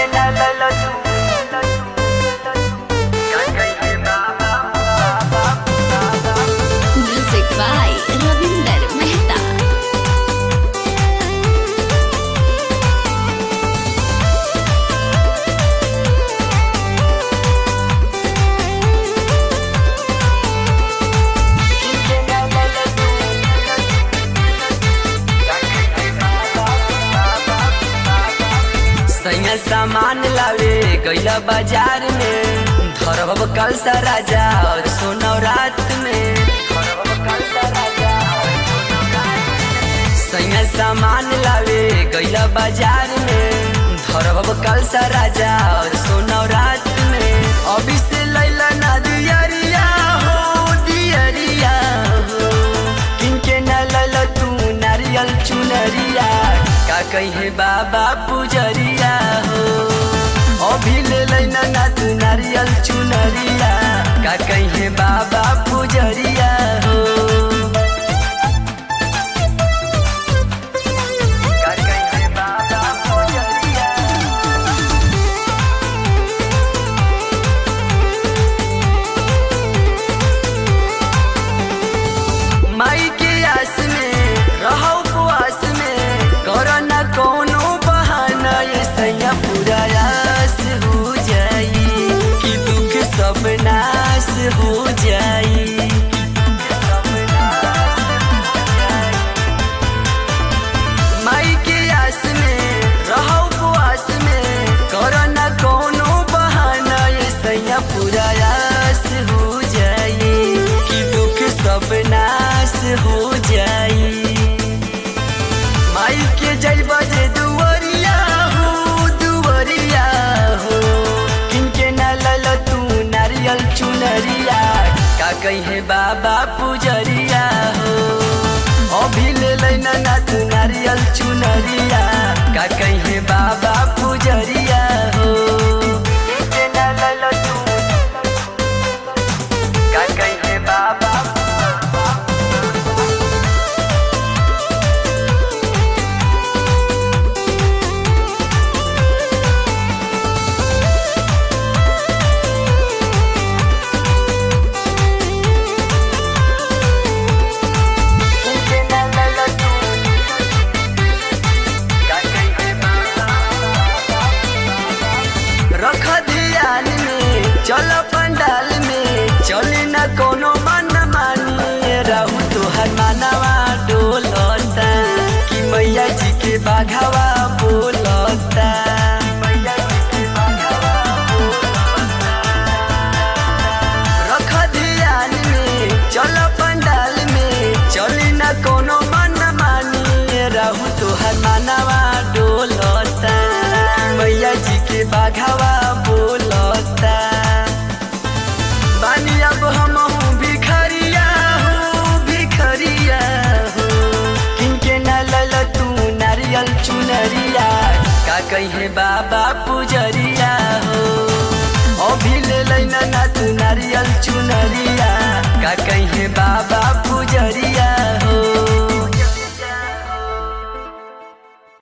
किनके ना लैला तू का कहिए बाबा बाबा बाबा Music by Ravinder Mehta. किनके ना लैला तू का कहिए बाबा बाबा बाबा सैया सामान लावे गैला बाजार में धरब कल सा राजा और सोना रात में धरब कल सा राजा और सोना रात में। सैया सामान लावे गैला बाजार में धरब कल सा राजा और सोना रात में अभी से लैला ना दियरिया हो दियरिया हो किनके न लैला तू नारियल चुनरिया का कहे बाबा पुजरिया हो अभी ले लैना ना तू नारियल चुनरिया का कहे बाबा पुजरिया हो का कहे बाबा पुजरिया माई के आस में रहो उपवास में करो न कोनो बहाना ये सैया पूरा आस हो जाई कि दुख सब नाश हो जाई माई के आस में रहो उपवास में करो न कोनो बहाना ये सैया पूरा आस हो जाई कि दुख सब नाश हो जाई माई के जय बजे दुवरिया हो दुवरिया हो किनके न लल तू नारियल चुनरिया का कहे बाबा पुजरिया हो अभी ले लैना ना तू नारियल चुनरिया का कहे बाबा पुजरिया हो किनके न लल तू का कहे बाबा किनके न लल तू का कहे बाबा रख ध्यान में चल पंडाल में चले न कोनो मन मानी रहू तोहर मानवा डोलता कि मैया जी के बाघावा बोलता मैया जी के बाघावा बोलता। रख ध्यान में चल पंडाल में चली न कोनो मन मानी रहू तोहर मानवा डोलता मैया जी के बाघावा बोलता बानी अब हम भिखरिया हो भिखरिया हो किनके न लल तू नारियल चुनरिया का कहे बाबा पुजरिया